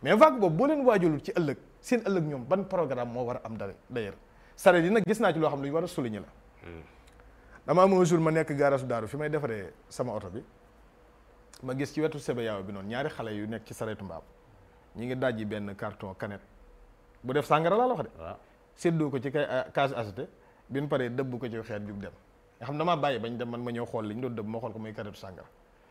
mais vague boobu boo leen waajulul ci ëllëg seen ëllëg ñoom ban programme moo war a am dara d'ailleurs saret yi nag gis naa ci loo xam ne lu ñu war a souligner la dama am un jour ma nekk gaarasu daaru fi may defaree sama oto bi ma gis ci wetu sebe yaaw bi noonu ñaari xale yu nekk ci saretu mbaam ñi ngi dajji benn carton canette bu def sàngara laa la wax de waaw séddoo ko ci kay case acheté bi ñu paree dëbb ko ci xeet jug dem nga xam damaa bàyyi bañ dem man ma ñëw xool li ñu doon dëbb ma xool ko muy karetu sàngara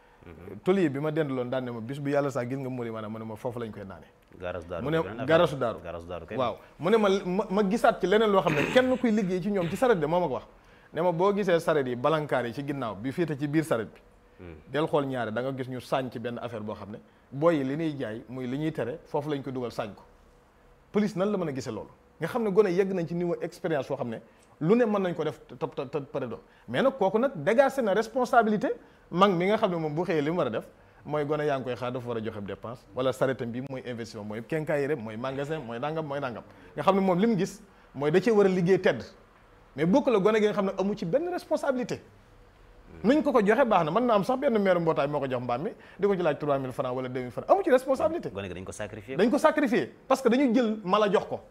toli bi ma dendaloon daan ne ma bis bu yàlla sax gis nga muri maanaam mu ne ma foofu lañ koy naane garas daaru mu ne beneen affaire. garasu daaru garas daaru kay waaw mu ne ma ma ma gisaat ci leneen loo xam ne kenn kuy liggéey ci ñoom ci saret de moo ma ko wax ne ma boo gisee saret yi balankaar yi ci ginnaaw bi féete ci biir saret bi del xool ñaare da nga gis ñu sàñ ci benn affaire boo xam ne booy yi li ñuy jaay muy li ñuy tere foofu lañ ko dugal sàñ ko police nan la mën a gisee loolu nga xam ne gone yegg nañ ci niveau expérience foo xam ne lu ne mën nañ ko def te te te pare do mais nag kooku nag dégagé na responsabilité mag mi nga xam ne moom bu xëyee li mu war a def mooy gone yaa ngi koy xaar dafa war a joxe dépense wala saretam bi mooy investissement mooy quincaillerie mooy magasin mooy nangam mooy nangam nga xam ne moom li mu gis mooy da cee war a liggéey tedd mais bokk la gone gi nga xam ne amu ci benn responsabilité nuñ ko ko joxe baax na mën na am sax benn maire mbootaay moo ko jox mbaam mi di ko ci laaj 3000 francs wala 2000 francs amu ci responsabilité gone gi dañ ko sacrifié dañ ko sacrifier parce que dañu jël mala jox ko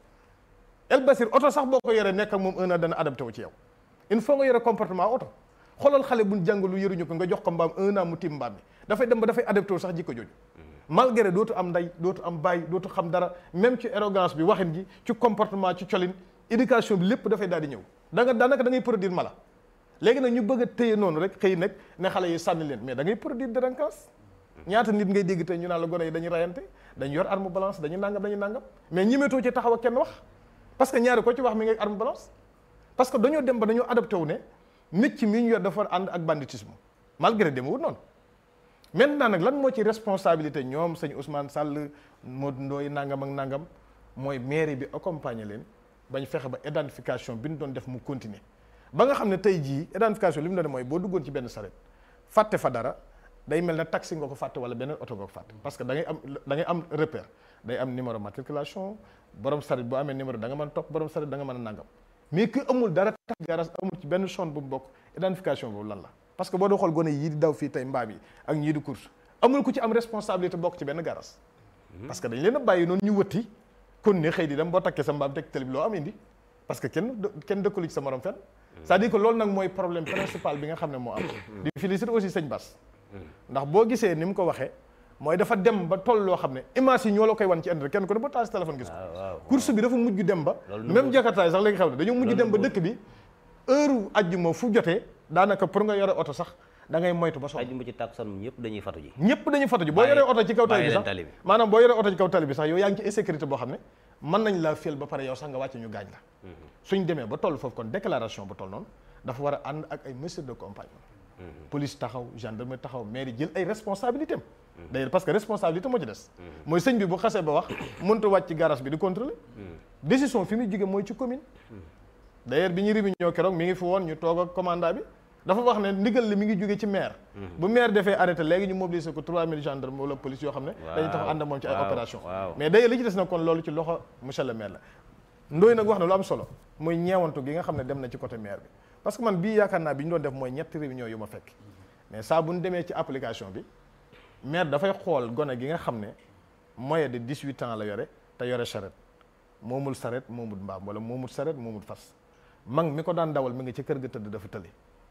El Basir oto sax boo ko yoree nekk ak moom un an dana adapté wu ci yow il faut nga yore comportement oto xoolal xale buñ jàngalu yëruñu ko nga jox ko mbaam un an mu tiim mbaam mi dafay dem ba dafay adapté wu sax jikko jooju malgré dootu am nday dootu am bàyyi dootu xam dara même ci arrogance bi waxin gi ci comportement ci colin éducation bi lépp dafay daal di ñëw da nga daanaka da ngay produire mala léegi nag ñu bëgg a téye noonu rek xëy nag ne xale yi sànni leen mais da ngay produire délinquance ñaata nit ngay dégg tey ñu naan la gone yi dañuy rayante dañu yor arme balance dañuy nangam dañuy nangam mais ñimetoo ci taxaw ak kenn wax parce que ñaari ko ci wax mi ngi arme balance parce que dañoo dem ba dañoo adapté wu ne métier mi ñu yor dafa ànd ak banditisme malgré demewul noonu maintenant nag lan moo ci responsabilité ñoom sëñ Ousmane Sall Modou Ndoye nangam ak nangam mooy mairie bi accompagner leen bañ fexe ba identification bi ñu doon def mu continuer ba nga xam ne tey jii identification li mu doon mooy boo duggoon ci benn saret fàtte fa dara day mel ne taxi nga ko fàtte wala beneen oto nga ko fàtte parce que da ngay am da ngay am repère day am numéro matriculation borom saret boo amee numéro da nga mën a topp borom saret da nga mën a nangam mais que amul dara tax garas amul ci benn zone bu mu bokk identification boobu lan la parce que boo doo xool gone yii di daw fii tey mbaam yi ak ñii di course amul ku ci am responsabilité bokk ci benn garas parce que dañ leen a bàyyi noonu ñu wëtti kon ne xëy di dem boo takkee sa mbaam teg télé bi loo am indi parce que kenn kenn dëkkalu ci sa morom fenn c'est-à-dire que loolu nag mooy problème principal bi nga xam ne moo am di féliciter aussi sëñ Bass ndax boo gisee ni mu ko waxee mooy dafa dem ba toll loo xam ne image yi ñoo la koy wan ci internet kenn ko ne ba taal si téléphone gis ko waaw waaw course bi dafa mujj dem ba Loolu même jakartaay sax léegi xew na dañoo mujj dem ba dëkk bi heure ajjuma fu jotee daanaka pour nga yore oto sax da ngay moytu ba sonn ajjuma ci tàkkusaan moom ñëpp dañuy fatu ji ñëpp dañuy foto ji boo Bàyyi- yoree oto ci kaw tali bi bàyyi leen sax tali bi. maanaam boo yoree oto ci kaw tali bi sax yow yaa ngi ci insécurité boo xam ne mën nañ laa féel ba pare yow sax nga wàcce ñu gaañ la suñ demee ba toll foofu kon déclaration ba toll noonu dafa war a ànd ak ay mesures de compagnie police taxaw gendarmerie taxaw mairie jël ay responsabilités am d'ailleurs parce que responsabilité moo ci des mooy sëñ bi bu xasee ba wax mënut a wàcc ci garage bi di contrôler décision fi muy jóge mooy ci commune d'ailleurs bi ñu réunion keroog mi ngi fi woon ñu toog ak commandant bi dafa wax ne ndigal li mi ngi jóge ci maire bu maire defee arrêté léegi ñu mobiliser ko 3000 gendarmes wala police yoo xam ne dañuy taxaw ànd ak moom ci ay waaw, opération waaw. mais d'ailleurs li ci des na kon loolu ci loxo monsieur le maire la ndooy nag wax na lu am solo mooy ñeewantu gi nga xam ne dem na ci côté maire bi parce que man bii yaakaar naa bi ñu doon def mooy ñetti réunion yu ma fekk mais saa bu ñu demee ci application bi maire dafay xool gone gi nga xam ne moyen de 18 ans la yore te yore charrette moomul charrette moomul mbaam wala moomul charrette moomul fas mag mi ko daan dawal mi ngi ci kër ga tëdd dafa tëli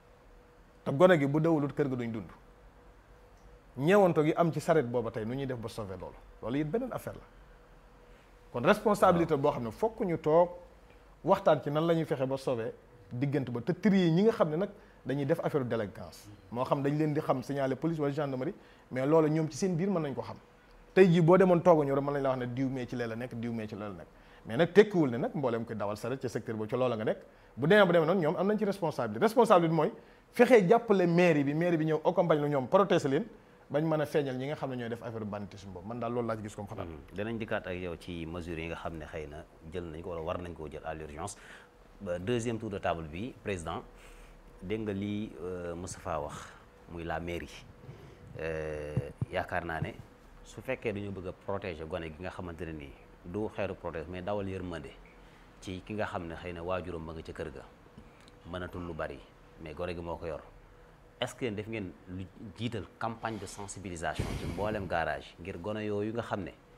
te gone gi bu dawulut kër ga duñ dund ñeewanto gi am ci charrette booba tey nu ñuy def ba sauver loolu loolu it beneen affaire la kon responsabilité boo xam ne fokk ñu toog waxtaan ci nan la ñuy fexe ba sauver diggante ba te trier ñi nga xam ne nag dañuy def affaire délinquance moo xam dañ leen di xam signaler police wala gendarmerie mais loolu ñoom ci seen biir mën nañ ko xam tey jii boo demoon tooguñu rek mën nañ la wax ne diw mee ci lee la nekk diw mee ci lee la nekk mais nag tekkiwul ne nag mbooleem koy dawal saret ci secteur boobu ci loola nga nekk bu demee ba demee noonu ñoom am nañ ci responsabilité responsabilité mooy fexee jàppale mairie bi mairie bi ñëw accompagne la ñoom protéger leen bañ mën a feeñal ñi nga xam ne ñooy def affaire banditisme boobu man daal loolu laa ci gis comme xalaat danañ dikkaat ak yow ci mesures yi nga xam ne xëy na jël nañ ko wala war nañ koo jël à l'urgence ba deuxième tour de table bi président dégg nga lii euh, Moustapha wax muy la mairie Euh, yaakaar naa ne su fekkee dañoo bëgg a protéger gone gi nga xamante ne nii du xeeru protéger mais dawal yërmande ci ki nga xam ne xëy na waajuram ba nga ca kër ga mënatul lu bari mais gone gi moo ko yor est-ce que def ngeen lu jiital campagne de sensibilisation ci mboolem garage ngir gone yooyu nga xam ne